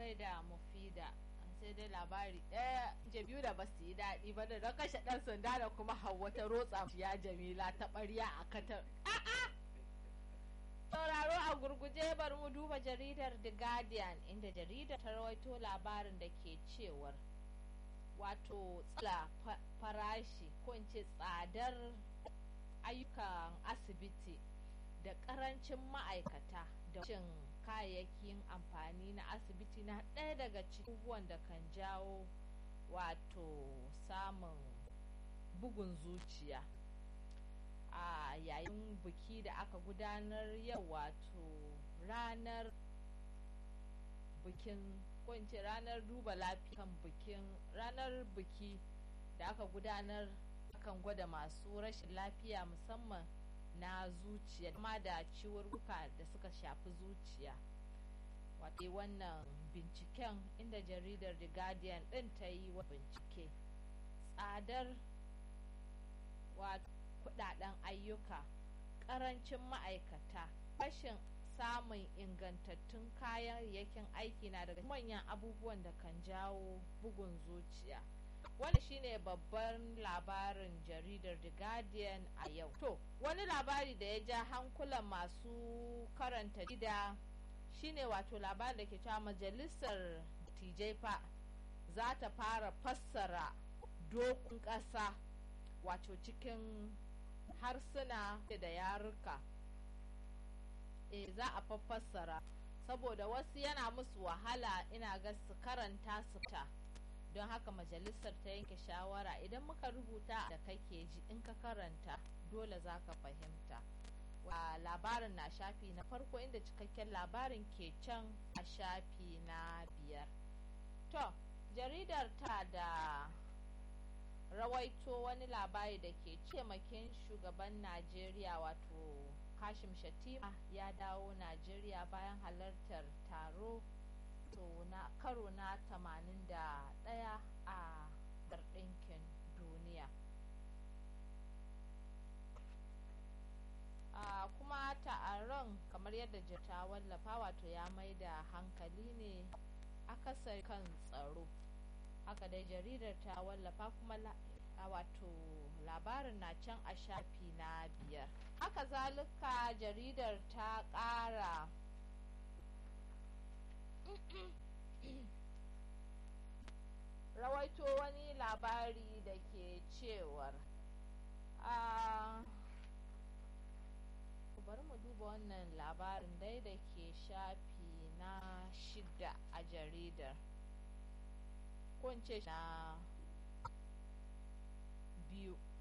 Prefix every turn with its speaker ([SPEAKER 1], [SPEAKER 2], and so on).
[SPEAKER 1] gaida mufida sai dai labari ɗaya biyu da basu yi daɗi ba da kashe ɗan sanda da kuma hawa ta rotsa ya jamila ta ɓarya a katar a'a sauraro a gurguje bari mu duba jaridar the guardian inda jaridar ta rawaito labarin da ke cewar wato tsala farashi ko in ce tsadar ayyukan asibiti da karancin ma'aikata da cin kayayyakin amfani na asibiti na ɗaya daga cikin da kan jawo wato samun bugun zuciya a yayin biki da aka gudanar yau wato ranar bikin kunce ranar duba lafiyan bikin ranar biki da aka gudanar akan gwada masu rashin lafiya musamman na zuciya kuma da ciwurruka da suka shafi zuciya wato wannan binciken inda jaridar the guardian din ta yi wa bincike tsadar kudaden ayyuka karancin ma'aikata rashin samun ingantattun kayayyakin aiki na daga manyan abubuwan da kan jawo bugun zuciya wani shine babban labarin jaridar the guardian a yau to wani labari da ya ja hankulan masu karanta gida shine wato labarin da ke cewa majalisar tj fa za ta fara fassara dokun ƙasa wato cikin harsuna da yaruka e za a fassara saboda wasu yana musu wahala ina ga su karanta su ta don haka majalisar ta yanke shawara idan muka rubuta da kake ji in ka karanta dole za ka fahimta wa labarin na shafi na farko inda cikakken labarin ke can a shafi na biyar to jaridar ta da rawaito wani labari da ke cemakin shugaban najeriya wato kashim shatima ya dawo najeriya bayan halartar taro to na karo na 81 a ɗinkin duniya a kuma taron kamar yadda ta wallafa wato ya mai da hankali ne akasar kan tsaro haka dai jaridar ta wallafa kuma a wato labarin na can a shafi na biyar haka zalika jaridar ta ƙara rawaito wani labari da ke cewar a bari mu duba wannan labarin dai da ke shafi na shida a jaridar ko na biyu